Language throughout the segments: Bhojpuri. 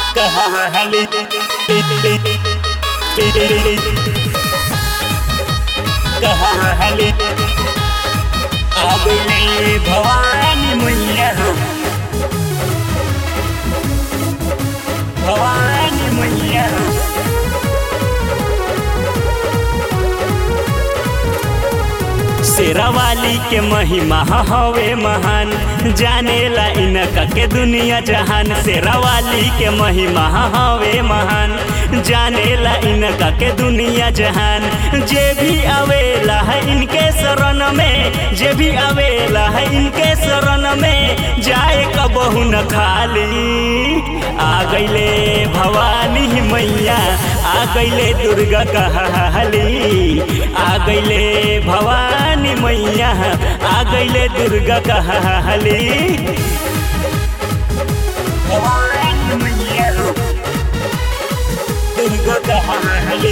कहली कहली अगले भवानी मैया भवानी मैया शेरावाली के महिमा हवे महान जानेला इनका के दुनिया जहान शेरावाली के महिमा हवे महान जानेला इनका के दुनिया जहान जे भी आवेला है इनके शरण में जे भी आवेला है इनके शरण में जाए कबहू न खाली आ गईले भवानी मैया आ गईले दुर्गा कहली आ गईले भवानी मैया आ गईले दुर्गा कहली भवानी मैया दुर्गा कहली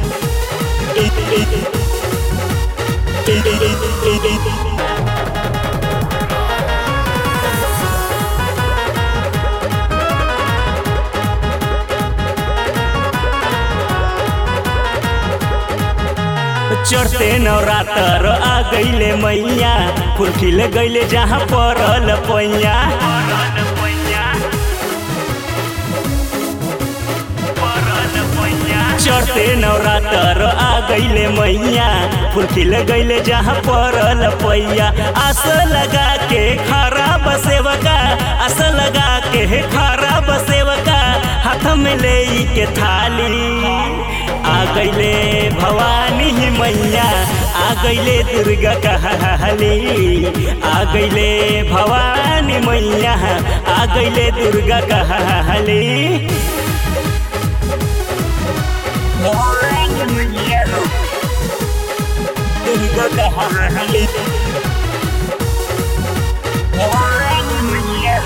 चढ़ते नवरात्र आ गईले मैया फूल खिल गईले जहाँ पड़ल पैया चढ़ते नवरात्र आ गईले मैया फूल खिल गईले जहाँ पड़ल पैया आस लगा के खरा बसेवका आस लगा के खरा बसेवका हाथ में ले के थाली आ गईले भवानी मैया आ गईले दुर्गा कहली आ गईले भवानी मैया आ गईले दुर्गा कहली दुर्गा कहली भवानी मैया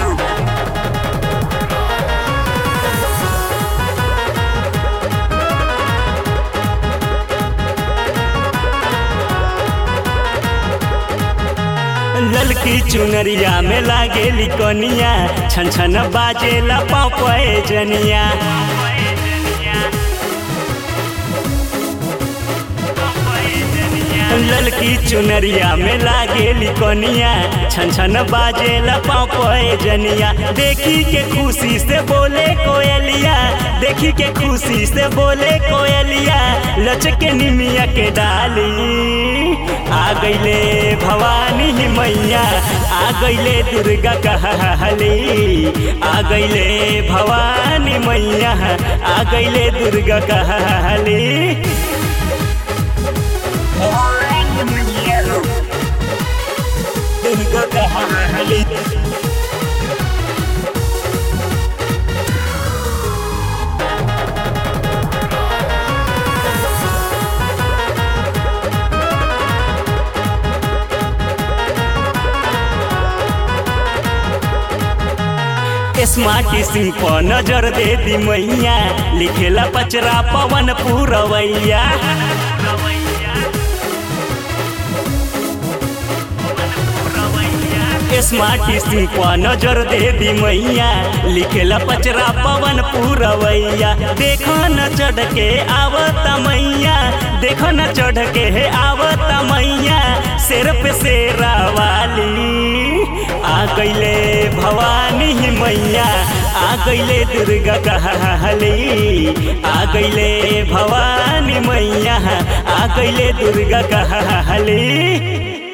ललकी चुनरिया में लागेली कनिया छन छन बाजेला पापे जनिया ललकी चुनरिया में लागेली कनिया छन छन बाजेला पापे जनिया देखी के खुशी से बोले कोयलिया देखी के खुशी से बोले कोयलिया लचके निमिया के डाली आ गईले भवानी मैया आ गईले दुर्गा कहली आ गईले भवानी मैया आ गईले दुर्गा कहली दुर्गा कहली स्मार्टी सिंह पर नजर दे दी मैया लिखेला पचरा पवन पूरवैया स्मार्टी सिंह पर नजर दे दी मैया लिखेला पचरा पवन पूरवैया देखो न चढ़ के आवत मैया देखो न चढ़ के आवत मैया शेर पे शेरा वाली आ गईले भवानी मैया आ गईले दुर्गा कहली आ गईले भवानी मैया आ गईले दुर्गा कहली